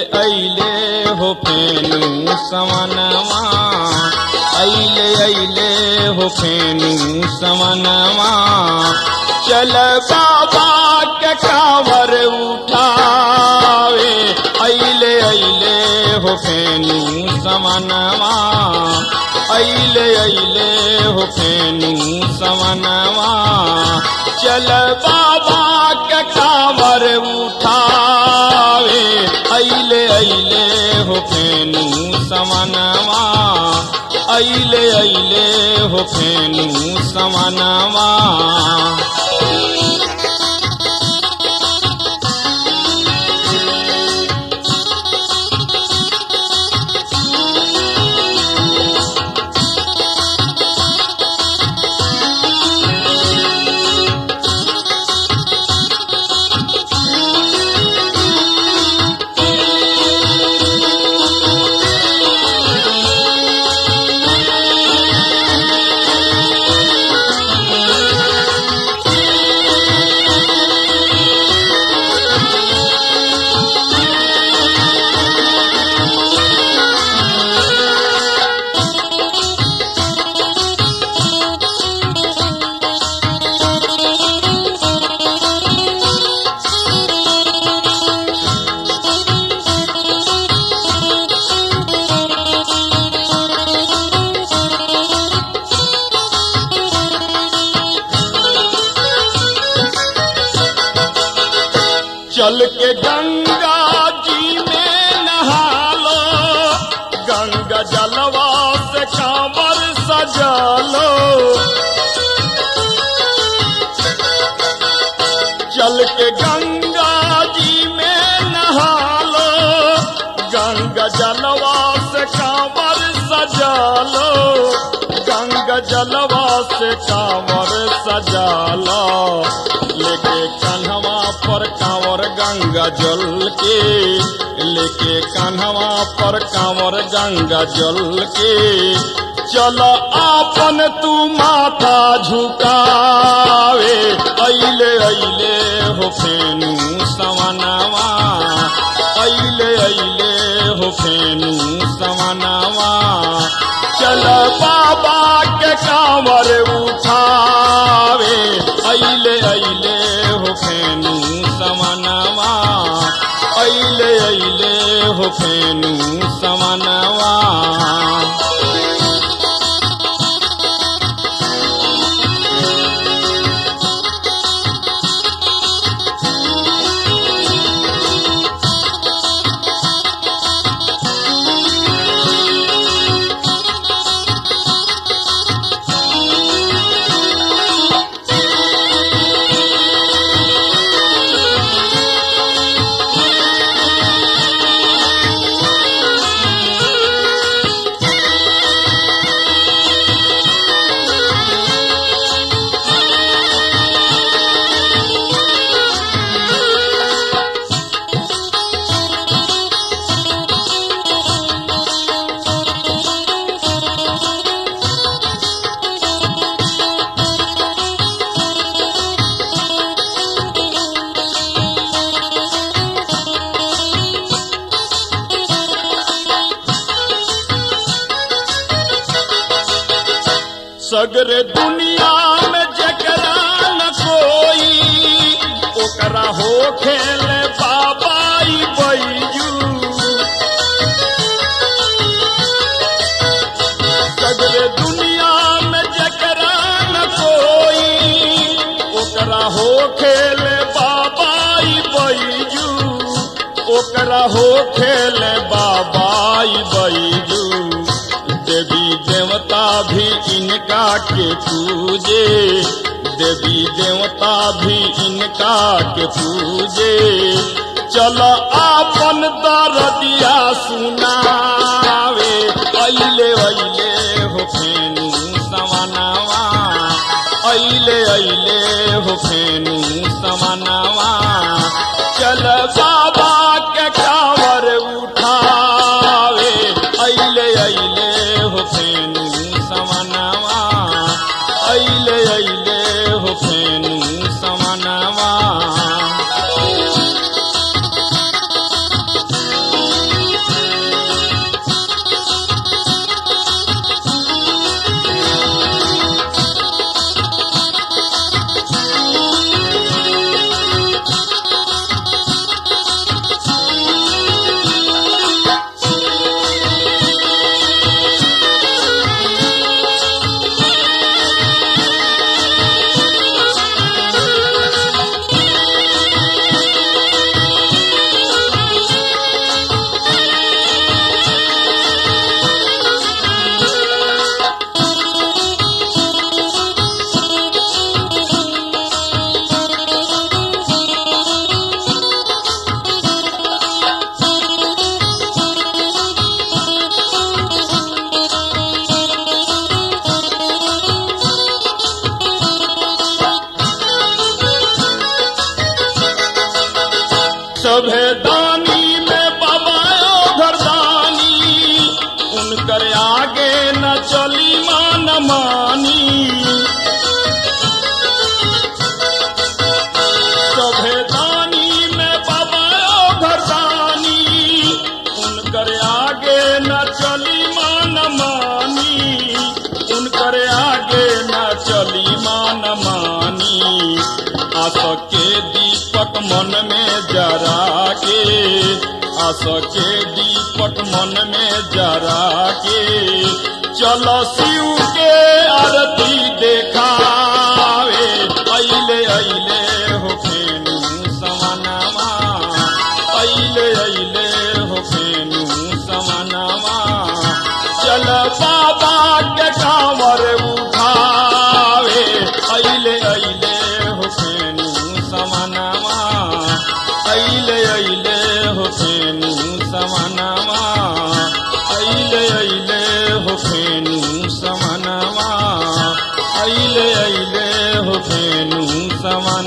अइले हो फेनु समनवा अइले अइले हो फेनु समनवा चल बाबा के कावर उठावे अइले अइले हो फेनु समनवा अइले अइले हो फेनु समनवा चल बाबा के कावर उठावे अइले अइले हो फेनु समनवा अइले अइले हो फेनु समनवा चल के गंगा जी में नहा लो गंगा जलवा से कांवर सजा लो चल के गंगा जी में नहा लो गंगा जलवा से कांवर सजा लो गंगा जलवा से कांवर सजा लो लेके कन्हवा पर कांवर गंगा जल के लेके कन्हवा पर कांवर गंगा जल के चल आपन तू माथा झुकावे अइले अइले हो फेनु सवनावा अइले अइले हो फेनु सवनावा चल बाबा के कांवर उठावे अइले अइले हो फेनु समनवा अइले अइले हो फेनु समनवा सगरे दुनिया में जकरा न कोई ओकरा हो खेल बाबाई बैजू सगरे दुनिया में जकरा न कोई ओकरा हो खेल बाबाई बैजू ओकरा हो खेल बाबाई बैजू देवी देवता भी इनका के पूजे देवी देवता भी इनका के पूजे चल आपन दरदिया सुनावे अइले अइले हो फेनु समनावा अइले अइले हो फेनु समनावा चल बाबा के कावर उठावे अइले अइले हो फेनु समनावा अइले अइले हो फेनु समनावा सभे दानी में बाबा घरदानी उनकर आगे न चली मान मानी सभे दानी में बाबा घरदानी उनकर आगे न चली मान मानी उनकर आगे न चली मान मानी आस के दीपक मन में जरा के आस के दीपक मन में जरा के चलो शिव के आरती देखावे अइले अइले हो फेनु समानामा अइले अइले हो फेनु समानामा चल बाबा के कांवर उठावे अइले अइले हो फेनु समानामा अइले अइले हो फेनु समानामा अइले अइले हो फेनु समानामा अइले अइले हो फेनु समानामा